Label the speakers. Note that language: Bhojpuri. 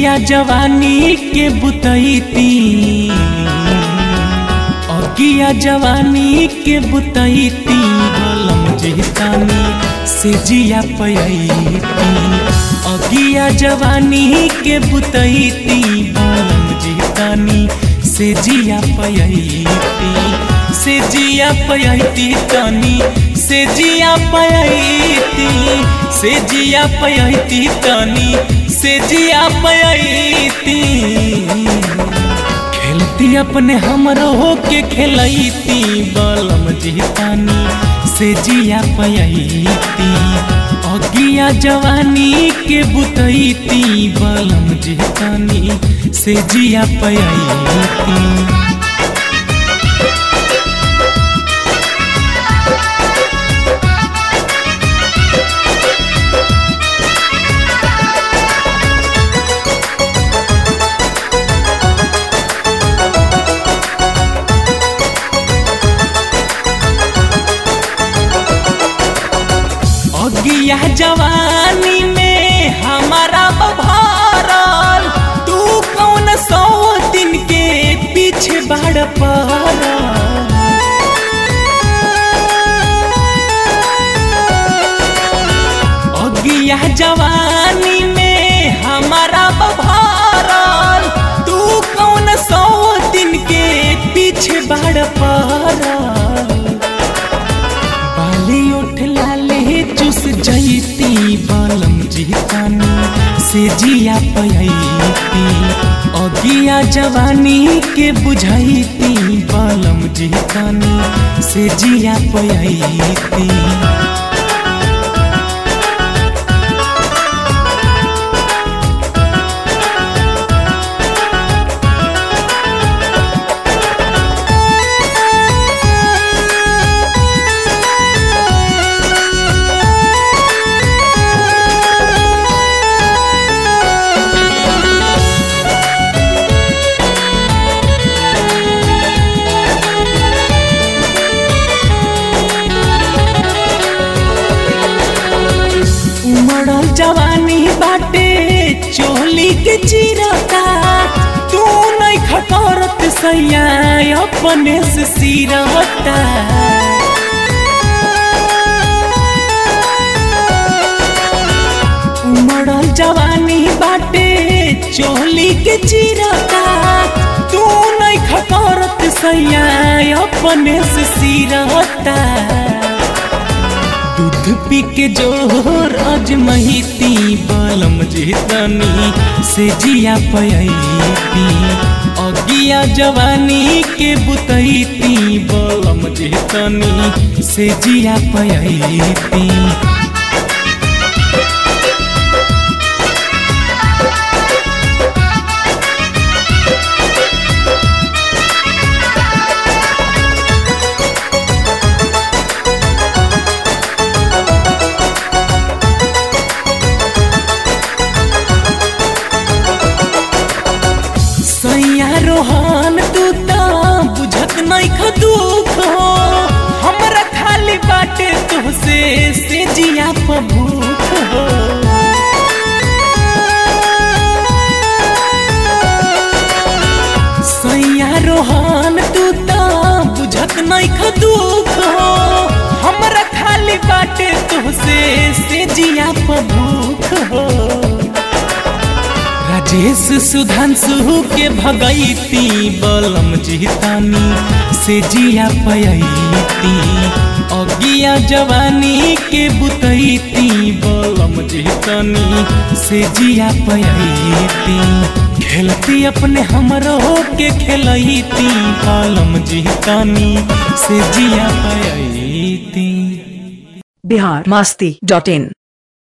Speaker 1: अगिया जवानी के बुतैती अगिया जवानी के बुतैती बलम जितानी से जिया पयैती अगिया जवानी के बुतैती बलम जितानी से जिया पयैती से जिया पयैती तनी से जिया पयैती से जिया पयैती तनी से जिया पयैती खेलती अपने हमरो के खेलैती बलम जितानी से जिया पयैती अगिया जवानी के बुतैती बलम जितानी से जिया पयैती अगिया जवानी में हमारा बभारल तू कौन सौ दिन के पीछे बाड़ पड़ल अगिया जवानी में हमारा बभारल तू कौन सौ दिन के पीछे बाड़ पड़ल बाली उठ लाले चुस जैती बलम जितानी से जिया पयैती अगिया जवानी के बुझैती बलम जितानी से जिया पयैती उमड़ल जवानी बाटे चोली के चिरता तू नहीं खटरत सैया अपने से सिरता उमड़ल जवानी बाटे चोली के चिरता तू नहीं खटरत सैया अपने से सिरता दूध पी के जोर अजमहिती बलम जितनी से जिया पयैती अगिया जवानी के बुतैती बलम जितनी से जिया पयैती सैया रोहन तू त बुझत नहीं खदुख हो हमरा खाली बाटे तुहसे से जिया प भूख हो सैया रोहन तू त बुझत नहीं खदुख हो हमरा खाली बाटे तुहसे से जिया प भूख हो राजेश सुधांशु के भगैती बलम जितानी से जिया पयैती अगिया जवानी के बुतैती बलम जितानी से जिया पयैती खेलती अपने हमरो के खेलैती बलम जितानी से जिया पयैती
Speaker 2: बिहार मास्ती डॉट इन